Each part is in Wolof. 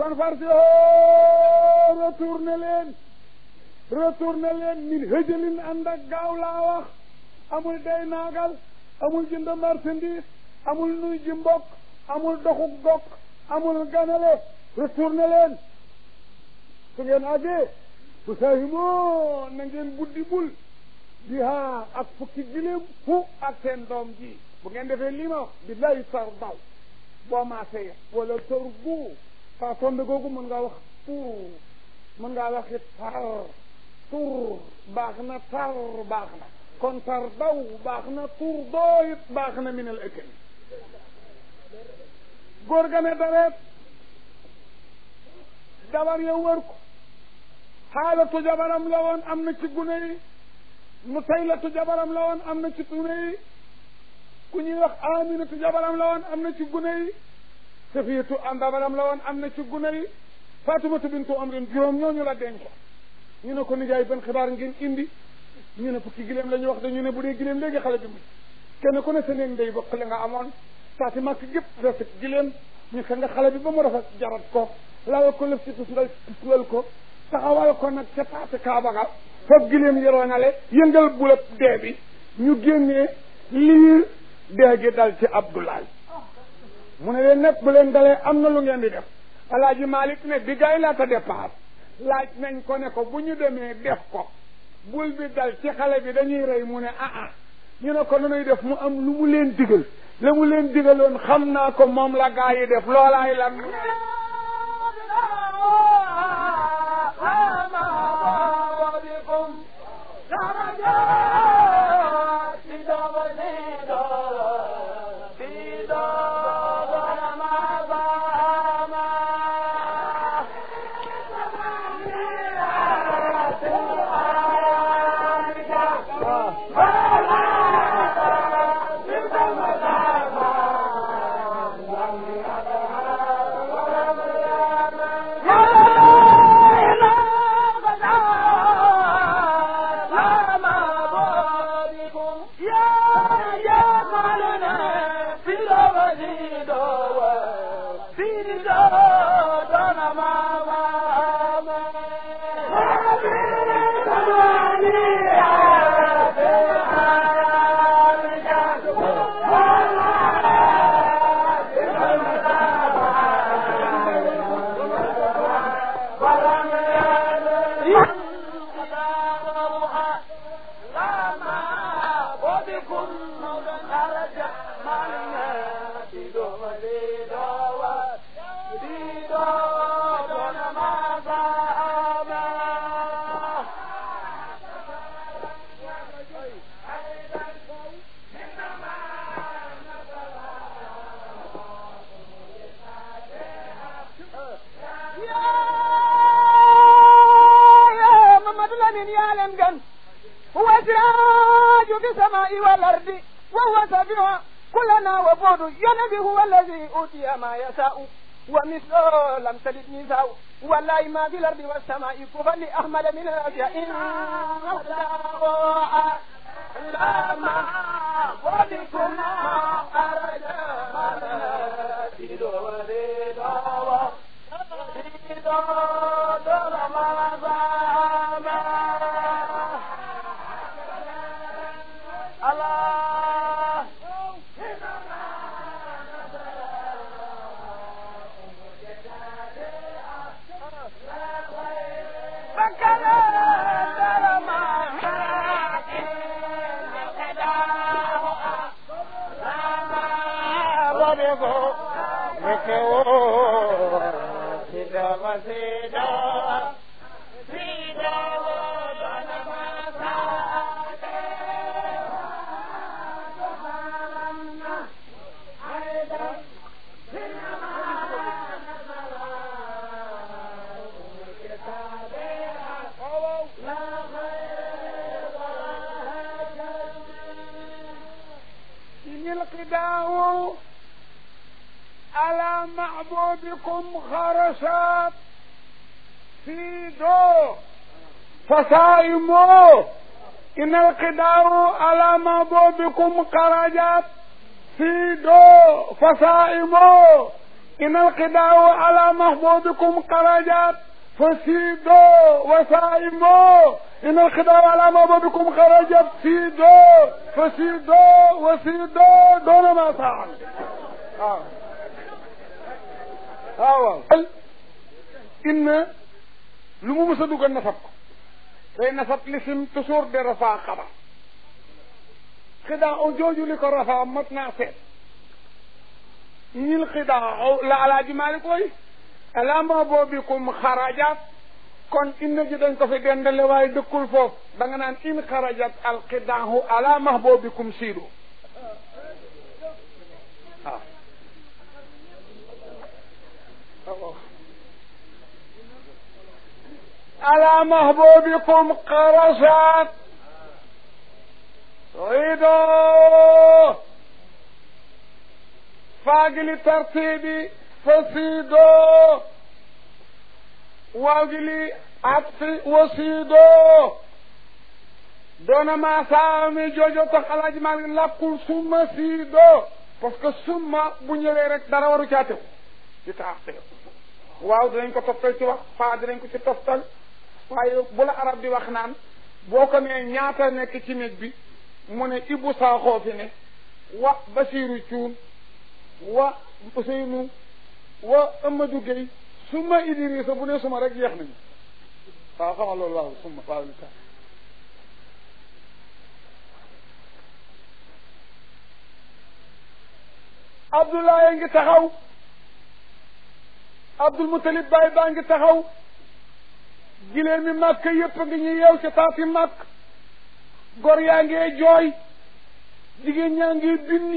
kon farsi retourné leen retourné leen min hëjëlin ànd ak gaaw laa wax amul day naagal amul jënd marchandise amul nuy ji mbokk amul doxu gokk amul ganale retourné leen su ngeen àggee bu saahimoo na ngeen buddi bul di haa ak fukki giléem fu ak seen doom ji bu ngeen defee lii ma wax billahi tar daw boo maasee wala tar bu saa tombe googu mën ngaa wax tur mën ngaa wax it tar tur baax na tar baax na kon tar daw baax na tur doo it baax na minal ëkkën góor ga ne dareet dabar yow wër ko xaalatu jabaram la woon am na ci gune yi mu taylatu jabaram la woon am na ci gune yi ku ñuy wax aminatu jabaram la woon am na ci gune yi safiyatu am jabaram la woon am na ci gune yi fatumatu bintu amrin juróom ñooñu la denc ñu ne ko nijaay ban xibaar ngeen indi ñu ne fukki gileem la ñu wax dañu ne bu dee gileem léegi xale bi mu kenn ku ne sa néeg ndey bokk la nga amoon saati màkk gépp rafet gileem ñu fe nga xale bi ba mu rafet jarat ko lawal ko lëf ci tusngal tusngal ko taxawal ko nag ca taati kaaba ga foofu gileem yoroonale yëngal bulab dee bi ñu génnee lii dee gi dal ci Abdoulaye mu ne leen nag bu leen dalee am na lu ngeen di def alaaji Malick ne bi gaay laata départ laaj nañ ko ne ko bu ñu demee def ko bul bi dal ci xale bi dañuy rey mu ne ah ah ñu ne ko nunuy def mu am lu mu leen digal la mu leen digaloon xam naa ko moom la gaa yi def loolaay lan فصائموا إن القدار على معبودكم خرجت في دو فصائموا إن القداء على محبوبكم خرجت فسيدوا وسائموا إن الخداع على محبوبكم خرجت سيدوا فسيدوا وسيدوا دون ما فعل آه. آه. إن lu mu mës a dugal nasab ko day nasab lisim toujours de rafaa xabar xidaa o jooju li ko rafaa mat naa seet ñil xidaa la alaaji Maalik koy alaama boobikum xarajat kon inna ji dañ ko fi dendale waaye dëkkul foofu da nga naan in xarajat alqidaahu ala mahboobikum siidu waaw على محبوبكم قرشت عيدوا فاقل ترتيبي فسيدوا واقلي عطفي وسيدوا دون ما سامي جوجو تخلاج مال لكل ثم سيدوا parce que summa bu ñëwee rek dara waru caatew ci taxte waaw dinañ ko toftal ci wax faa dinañ ko ci toftal waaye bu la arab di wax naan boo ko nee ñaata nekk ci néeg bi mu ne Ibou Sakho fi ne wa Basiru Cuun wa Ousseynou wa Amadou Gueye suma Idrissa bu ne suma rek jeex nañu waaw xamal loolu waaw suma waaw li tax Abdoulaye ngi taxaw Abdul Mutalib Baye baa ngi taxaw giléem mi màkk yépp ngi ñu yeew ci taati màkk gor yaa ngee jooy jigéen ñaa ngi binni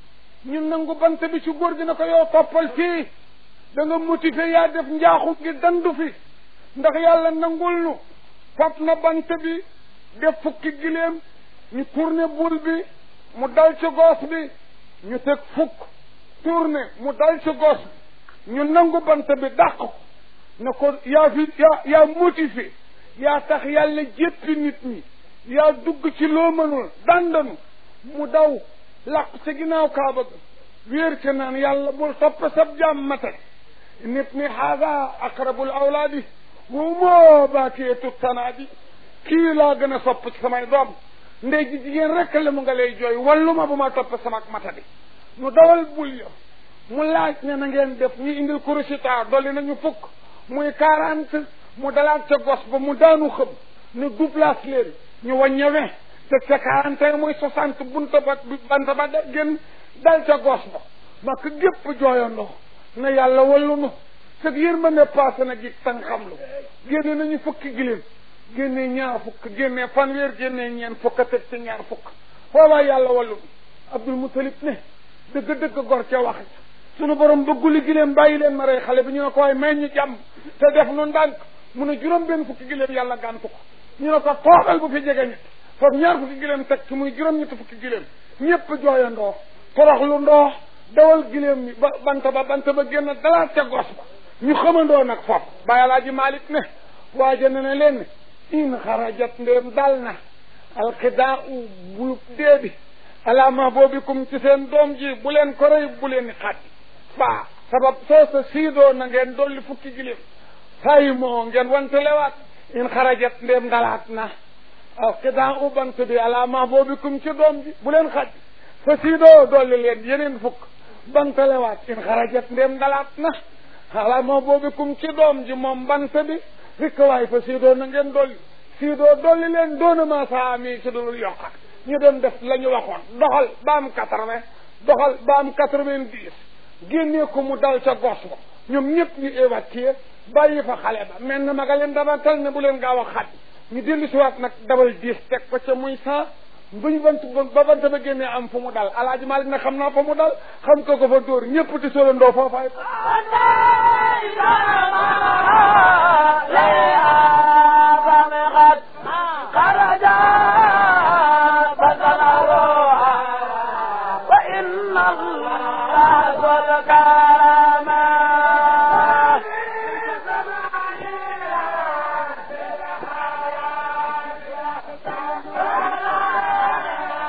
ñu nangu bant bi ci góor gi na ko yow toppal fii da nga motivé yaa def njaaxu gi dandu fi ndax yàlla nangul nu fab na bant bi def fukki giléem ñu tourné bul bi mu dal ci goos bi ñu teg fukk tourné mu dal ci goos bi ñu nangu bant bi dàq ko ne ko yaa fi yaa yaa motivé yaa tax yàlla jéppi nit ñi yaa dugg ci loo mënul dandanu mu daw làq ca ginnaaw kaaba ga wéer ca naan yàlla bul topp sab jaam mate nit ni haada aqrabul awlaadi wa moo baakeetu tanaadi kii laa gën a sopp ci samay doom ndey ji jigéen rek la mu nga lay jooy wallu ma bu ma topp sama matadi mu dawal bul ya mu laaj ne na ngeen def ñu indil kurusita dolli nañu fukk muy quarante mu dalaat ca gos ba mu daanu xëm ne doublage leen ñu wàññewe te ca quarante et muy soixante bunta ba banta ba da génn dal ca gos ba mak gépp jooyandoo ne yàlla wallu nu sag yërmande passé na gi tan xam lu génne nañu fukki giléem génne ñaar fukk génne fanweer génne ñeen fukk a teg ci ñaar fukk foobaa yàlla wallu nu abdul mutalib ne dëgg-dëgg gor ca wax sunu borom bëgguli giléem bàyyi leen ma rey xale bi ñu ne ko waaye may ñu jàmm te def nu ndànk mu ne juróom benn fukki giléem yàlla gàntu ko ñu ne ko toogal bu fi jege ñett foofu ñaar fukki giléem teg ci muy juróom ñetti fukki giléem ñëpp jooyandoo torox lu ndoo dawal giléem mi ba bant ba bant ba génn dalaat ca gos ba ñu xamandoo nag foofu bàyyi alaaji Malik ne waaja ne ne leen in xarajat ndéem dal na alxidaa u bu dee bi alaama boobikum ci seen doom ji bu leen ko rëy bu leen xàddi faa sabab soosa siidoo na ngeen dolli fukki giléem sayi moo ngeen wantelewaat in xarajat ndéem dalaat na alxidaa u bant bi alaama boobikum ci doom ji bu leen xàddi fa siidoo dolli leen yeneen fukk bantelewaat in xarajat ndéem dalaat na alaama boobikum ci doom ji moom bant bi rikk waay fa siidoo na ngeen dolli siidoo dolli leen doona ma saa mi ci dul yokkat ñu doon def la ñu waxoon doxal ba am quatre-vingt doxal ba am quatre-vingt-dix génnee ko mu dal ca gos ba ñoom ñëpp ñu évacué bàyyi fa xale ba mel na maga leen dama tal ne bu leen gaaw a xaj ñu dellu si waat nag dabal dix teg ko ca muy cent buñ bant ba bant ba génnee am fu mu dal alaaji Malik na xam naa fa mu dal xam ko ko fa dóor ñëpp di solandoo foofaay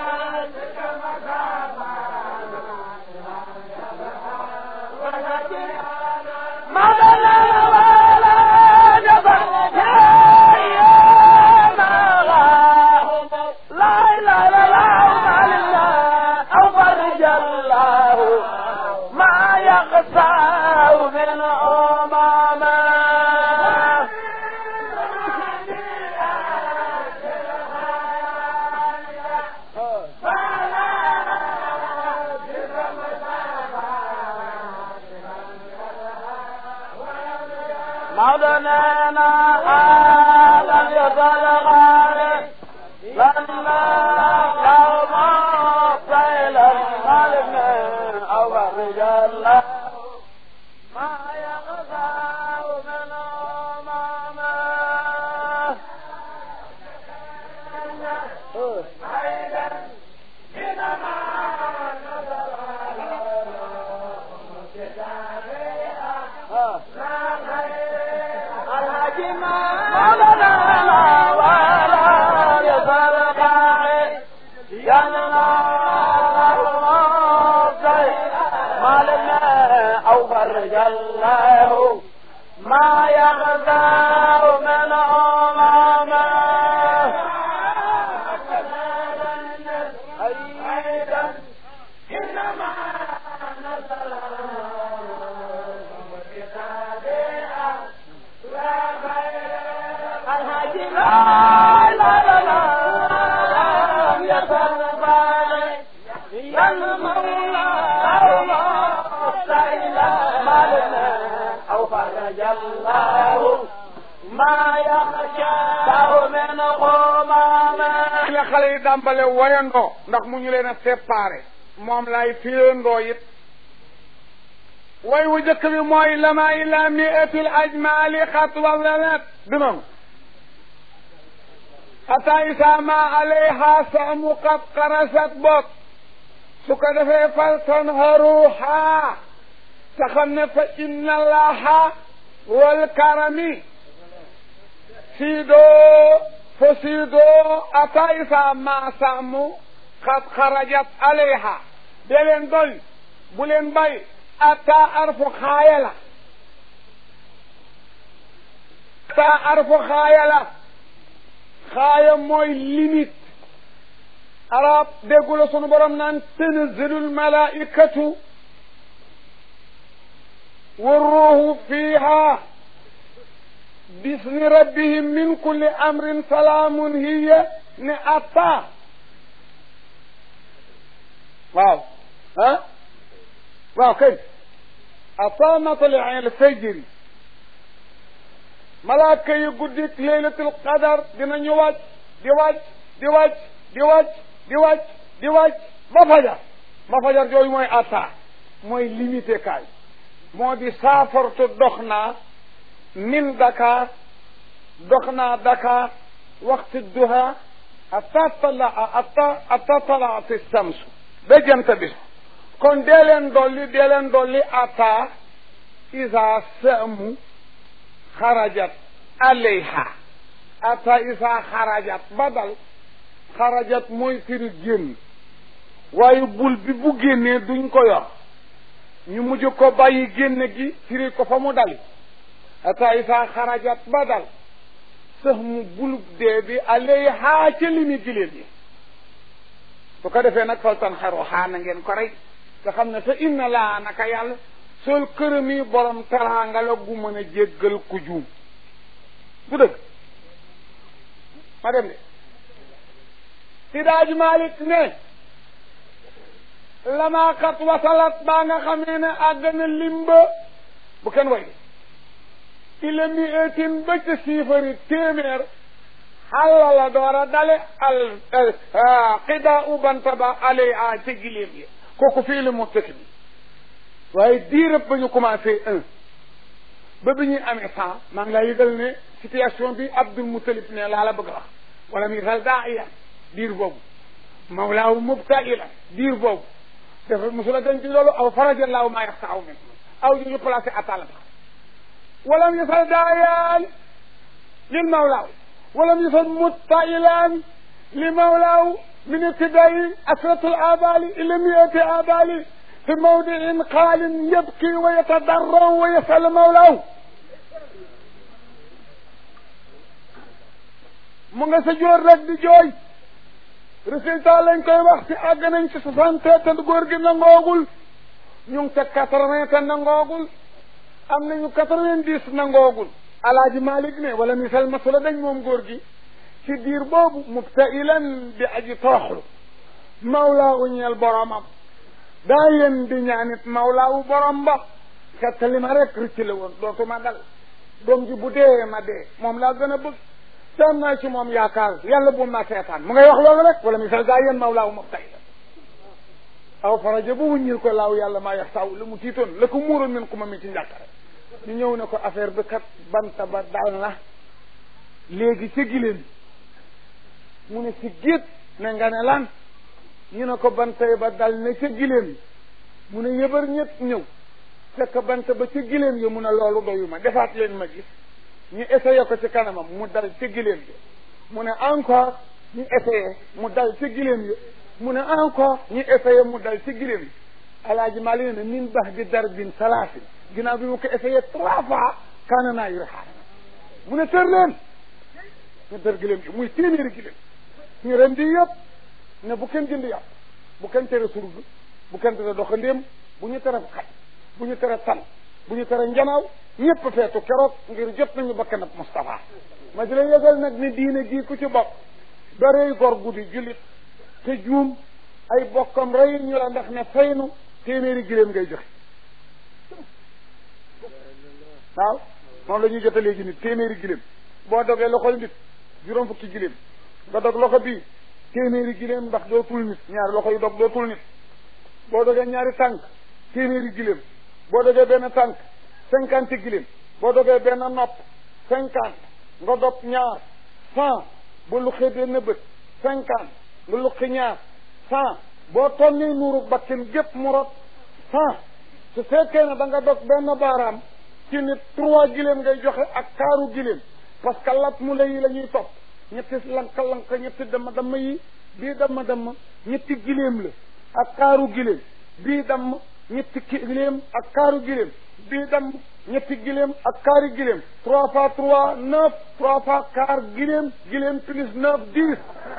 Thank you. مولانا آدم يصل غالي لما لو ما قيل الملك أو الرجال ما يغفى من أمامه الله ما يغزى من أمامه أيضا إنما نزل الحاج لا لا لا لا يسر بالي يا المولى الله سيلا مالنا أو فرج الله ما يخشى من غمامه la xale yi dàmbale woyandoo ndax mu ñu leen a séparé moom lay firandoo it way wu jëkk bi mooy lama ila miatil ajmali xatwa lanat du noonu ata isa ma alayha samu qad qarasat bok su ko defee fal tanharuha te xam ne fa inna allaha wal karami siidoo fo siidoo ata isa ma samu qad xarajat alayha dee leen doy bu leen bay ata arfu xaaya la ata arfu xaaya la xaaya mooy limite arab déggu la sunu borom naan tanzilul malaikatu والروح فيها بإذن ربهم من كل أمر سلام هي نأتا واو ها waaw kay ata matali alfajr malaaka yi guddik laylatul qadar dinañu wàcc di wàcc di wàcc di wàcc di wàcc di wàcc ba fajar ba fajar jooyu mooy ata mooy limité kaay moo di saafartu dox naa min Dakar dox naa Dakar waxtu duha ata tala ata ata talaati samsu ba jant bi kon dee leen dolli dee leen dolli ata isa saamu xarajat alayha ata isa xarajat badal xarajat mooy firi génn waaye bul bi bu génnee duñ ko yor ñu mujj ko bàyyi génn gi firi ko fa mu dali ata isa xarajat badal sax mu bulub dee bi alayha ca limi giléem yi su ko defee nag faltan xaru xaa na ngeen ko rey te xam ne te inna laa naka yàlla sol këram yi borom teraanga la gu mën a jéggal ku juum du dëgg ma dem de si daaj Malik ne lamaakat wasalat baa nga xamee ne àgg na limba bu kenn way ila mi etin ba ca siifari téeméer xalla la door a dale al xida u banta ba alay a ca giléem yi kooku fii la mu tëkk bi waaye diirëb ba ñu commencé un ba bi ñuy amee cent maa ngi laa yëgal ne situation bi Abdul Mutalib ne laa la bëgg a wax wala mi sal daa iya diir boobu mawlaahu mubtaila diir boobu dafa mosula dañ ci loolu aw farajallaahu maa yaxsa aw min aw ñu ñu placé atala ba walam yasal daayaan lil mawlaaw walam yasal mutailaan li mawlaaw min ibtidaai asratul abali ila miati abali fi mawdiin xaalin yabki wa yatadarraw wa yasal mawlaaw mu nga sa joor rek di jooy résultat lañ koy wax ci àgg nañ ci soixante te góor gi nangoogul ñu ngi ca quatre-vingts te nangoogul am nañu quatre-vingt-dix nangoogul alaaji Malik ne wala misal masula dañ moom góor gi ci diir boobu mubtailan bi aji toroxlu mawlaawu ñeel boromam daa yéen di ñaanit mawlaawu borom ba xettali ma rek rëcc la woon dootuma dal doom ji bu dee ma dee moom laa gën a bëgg te am naa ci moom yaakaar yàlla bu ma seetaan mu ngay wax loolu rek wala misal gaa yéen mawlaaw ma tay la aw faraja ba wuññil ko laaw yàlla maa yax saw la mu tiitoon la ko muuroon min ku ma mi ci njàqare ñu ñëw ne ko affaire bi kat banta ba dal na léegi ca giléem mu ne si géet ne nga ne lan ñu ne ko bantay ba dal na ca giléem mu ne yëbar ñett ñëw fekk bant ba ca giléem yi mu ne loolu doyu ma defaat leen ma gis ñu essayé ko ci kanamam mu dal ca giléem yi mu ne encore ñu essayé mu dal ca giléem yi mu ne encore ñu essayé mu dal ci giléem yi alaaji maa leen ne min bax di dar bin salaasin ginnaaw bi mu ko essayé trois fois kaana naa yore xaar mu ne tër leen ñu tër giléem yi muy téeméeri giléem ñu ren di yëpp ne bu kenn jënd yàpp bu kenn tere surg bu kenn tere doxandéem bu ñu tere xaj bu ñu tere tan bu ñu tere njanaaw ñëpp feetu keroog ngir jot nañu bakkan ab Moustapha ma di la yëgal nag ni diine gii ku ci bokk darey gor guddi jullit te juum ay bokkam rey ñu la ndax ne faynu téeméeri giléem ngay joxe waaw moom la ñuy jote léegi nit téeméeri giléem boo dogee loxol nit juróom fukki giléem nga dog loxo bii téeméeri giléem ndax dootul nit ñaari loxo yu dog dootul nit boo dogee ñaari tànk téeméeri giléem boo dogee benn tànk cinquante giléem boo dogee benn nopp cinquante nga dog ñaar cent ba luqee benn bët cinquante nga luqi ñaar cent boo tonnee nuuru bakken gépp mu rot cent su fekkee ne da nga dog benn baaraam ci nit trois giléem ngay joxe ak kaaru giléem parce que lat mu la yi la ñuy topp ñetti lanka lanka ñetti dama dama yi bii dama dama ñetti giléem la ak kaaru giléem bii damm ñetti giléem ak kaaru giléem bii damm ñetti giléem ak kaari giléem trois fois trois neuf trois fois kaar giléem giléem plus neuf dix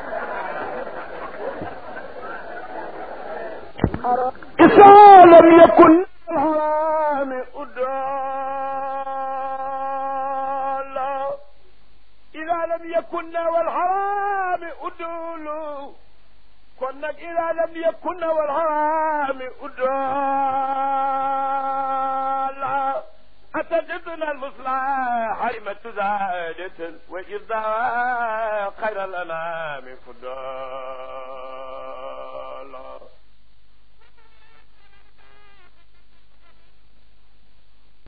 إذا لم يكن الحرام أدالا إذا لم يكن والحرام أدول كنا إذا لم يكن والحرام أدالا أتجدنا المصلح حرمة زادة وإذا خير الأنام فدالا